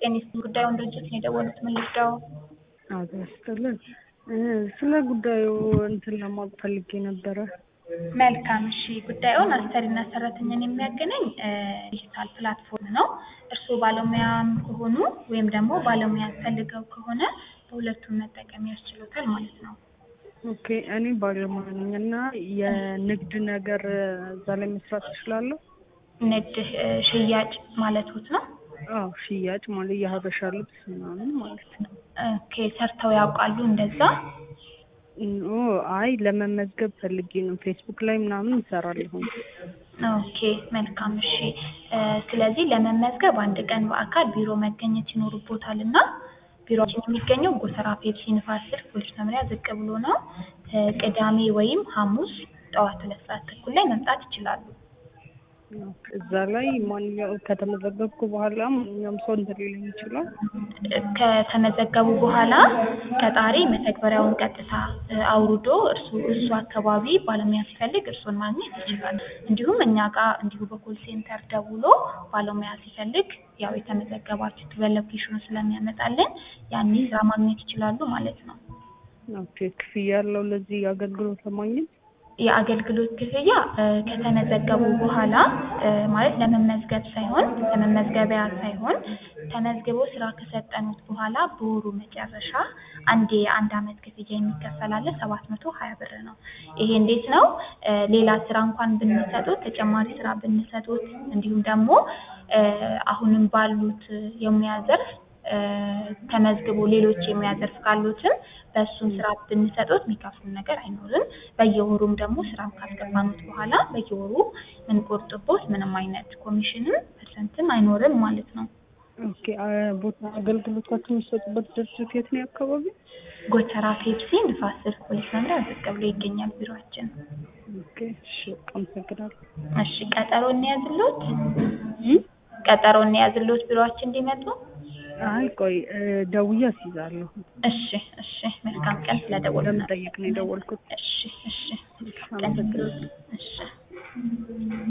ጤኒስ ጉዳዩን ድርጅት ነው የደወሉት። ምን ልርዳው? አቶ ያስጥልን ስለ ጉዳዩ እንትን ለማወቅ ፈልጌ ነበረ። መልካም እሺ። ጉዳዩን አሰሪና ሰራተኛን የሚያገናኝ ዲጂታል ፕላትፎርም ነው። እርስዎ ባለሙያም ከሆኑ ወይም ደግሞ ባለሙያ ፈልገው ከሆነ በሁለቱም መጠቀም ያስችሎታል ማለት ነው። ኦኬ እኔ ባለሙያ ነኝ እና የንግድ ነገር እዛ ላይ መስራት እችላለሁ? ንግድ እ፣ ሽያጭ ማለትዎት ነው? አዎ ሽያጭ ማለት የሀበሻ ልብስ ምናምን ማለት ነው። ኦኬ ሰርተው ያውቃሉ እንደዛ? ኦ አይ ለመመዝገብ ፈልጌ ነው። ፌስቡክ ላይ ምናምን እሰራለሁኝ። ኦኬ መልካም እሺ። እ፣ ስለዚህ ለመመዝገብ አንድ ቀን በአካል ቢሮ መገኘት ይኖርቦታል እና ቢሮችን የሚገኘው ጎተራ ፔፕሲ ንፋስ ስልክ ፖሊስ መምሪያ ዝቅ ብሎ ነው። እ፣ ቅዳሜ ወይም ሐሙስ ጠዋት ሁለት ሰዓት ተኩል ላይ መምጣት ይችላሉ። እዛ ላይ ማንኛውም ከተመዘገብኩ በኋላ ማንኛውም ሰው እንትን ሊለኝ ይችላል። ከተመዘገቡ በኋላ ቀጣሪ መተግበሪያውን ቀጥታ እ፣ አውርዶ እርሱ እሱ አካባቢ ባለሙያ ሲፈልግ እርሱን ማግኘት ይችላል። እንዲሁም እኛ ጋር እንዲሁ በኮል ሴንተር ደውሎ ባለሙያ ሲፈልግ ያው የተመዘገባችሁት በሎኬሽኑ ስለሚያመጣልን ያኔ ስራ ማግኘት ይችላሉ ማለት ነው። ኦኬ ክፍያ ያለው ለዚህ አገልግሎት ለማግኘት የአገልግሎት ክፍያ እ፣ ከተመዘገቡ በኋላ እ፣ ማለት ለመመዝገብ ሳይሆን ለመመዝገቢያ ሳይሆን ተመዝግቦ ስራ ከሰጠኑት በኋላ በወሩ መጨረሻ አንዴ የአንድ አመት ክፍያ የሚከፈል አለ ሰባት መቶ ሀያ ብር ነው። ይሄ እንዴት ነው? እ፣ ሌላ ስራ እንኳን ብንሰጡት ተጨማሪ ስራ ብንሰጡት እንዲሁም ደግሞ እ፣ አሁንም ባሉት የሙያ ዘርፍ እ፣ ተመዝግቦ ሌሎች የሙያ ዘርፍ ካሉትም በእሱም ስራ ብንሰጡት የሚከፍሉ ነገር አይኖርም። በየወሩም ደግሞ ስራም ካስገባኑት በኋላ በየወሩ ምንቆርጥቦት ምንም አይነት ኮሚሽንም ፐርሰንትም አይኖርም ማለት ነው። ኦኬ አ- ቦታ አገልግሎታችሁ የሚሰጡበት ድርጅት የት ነው አካባቢ? ጎተራ ፔፕሲ ንፋስ ስልክ ፖሊስ መምሪያ ዝቅ ብሎ ይገኛል ቢሮአችን። ኦኬ እሺ አመሰግናለሁ። እሺ ቀጠሮ እንያዝሎት ቀጠሮ እንያዝሎት ቢሮአችን እንዲመጡ። አይ ቆይ እ፣ ደውዬ አስይዛለሁ። እሺ እሺ መልካም ቀን ስለደወሉ ለመጠየቅ ነው የደወልኩት። እሺ እሺ ቀን አመሰግናለሁ። እሺ